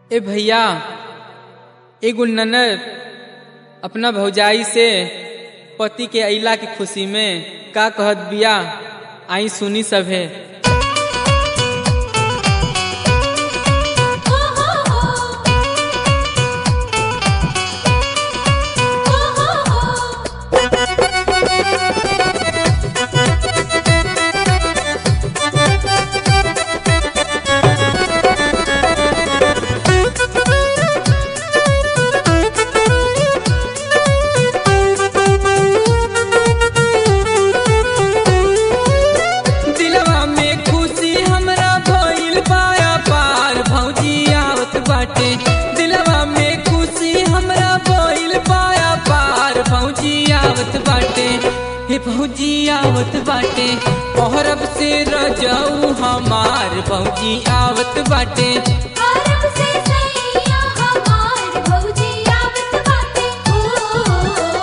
ए भैया एगो ननद अपना भौजाई से पति के अइला के खुशी में का कहत बिया आई सुनी सभे दिलवा में खुशी हमरा भइल पाया पार भौजी आवत बाटे दिलवा में खुशी हमरा भइल पाया पार भौजी आवत बाटे हे भौजी आवत बाटे औरब से रजऊ हमार भौजी आवत बाटे अरब से सैया हमार भौजी आवत बाटे ओ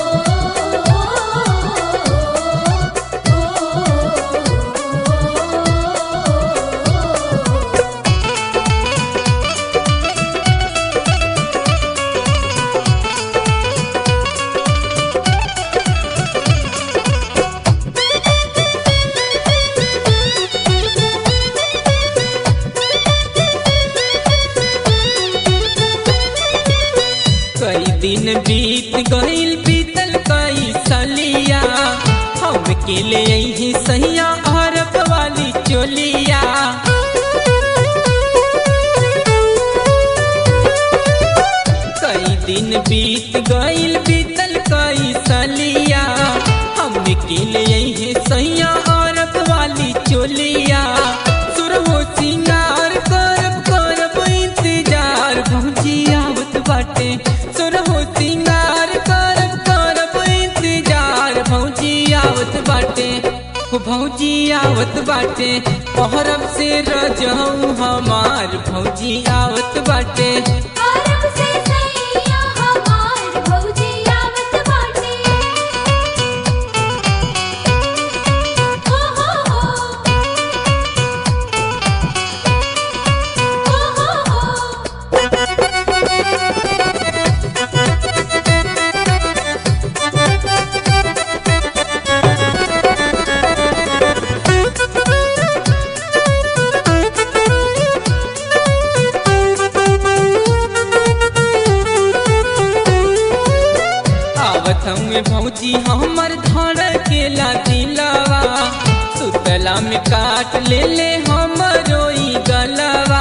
कई दिन बीत गईल बीतल कई सलिया हम के ले यही सैया अरब वाली चोलिया कई दिन बीत गईल बीतल कई सलिया हम के ले यही सैया अरब वाली चोलिया सुरहो सिंगार करब करब इंतजार भौजी आवत बाटे सुरहो सिंगार करब करब इंतजार भौजी आवत बाटे हो भौजी आवत बाटे पहरब से रजऊ हमार भौजी आवत बाटे अरब से सैया हमार भौजी आवत बाटे ओ हो हो ओ हो हो आवत हमें भौजी हमर धड़ के दिलवा सुतला में काट ले ले हमरो ई गलवा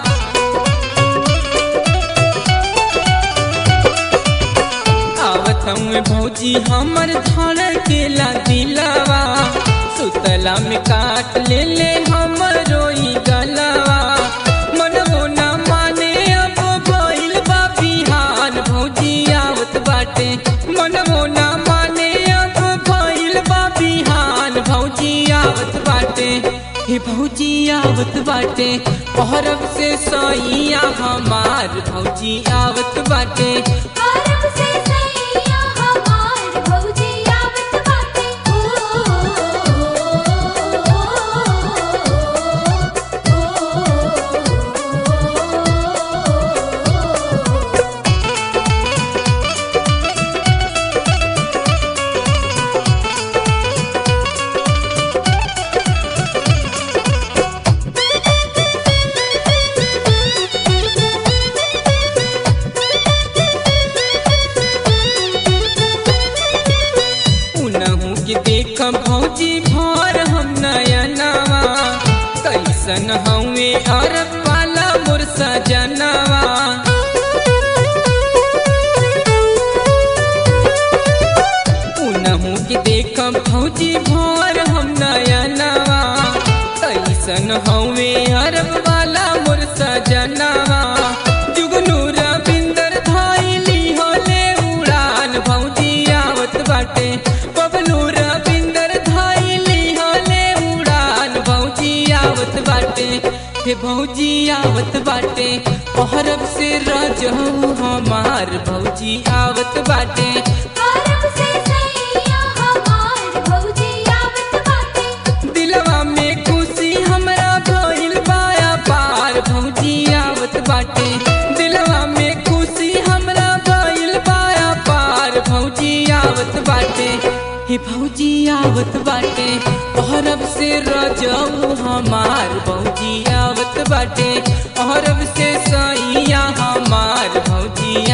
आवत हमें भौजी हमर धड़ के दिलवा सुतला में काट ले ले हमरो ई गलवा मनवो ना माने अब भइल बा बिहान भौजी आवत बाटे मनवो ना माने अब भइल बा बिहान भौजी आवत बाटे हे भौजी आवत बाटे औरब से सैया हमार भौजी आवत बाटे अरब से सैया हमार भौजी आवत बाटे ओ उनहु के देख भौजी भर हम नयनवा कैसन हवे अरब वाला मोर सजनवा उनहु के देख भौजी भर हम नयनवा कैसन हवे अरब वाला मोर सजनवा जुगनू रविंदर धाइली होले उड़ान भौजी आवत बाटे बबलू रविंदर धाइली होले उड़ान भौजी आवत बाटे हे भौजी आवत बाटे पहरब से रजहू हमार भौजी आवत बाटे अरब से सैया हमार भौजी आवत बाटे दिलवा में खुशी हमरा भइल बाया पार भौजी आवत बाटे हे भौजी आवत बाटे अहरब से रजऊ हमार भौजी आवत बाटे अहरब से सैया हमार भौजी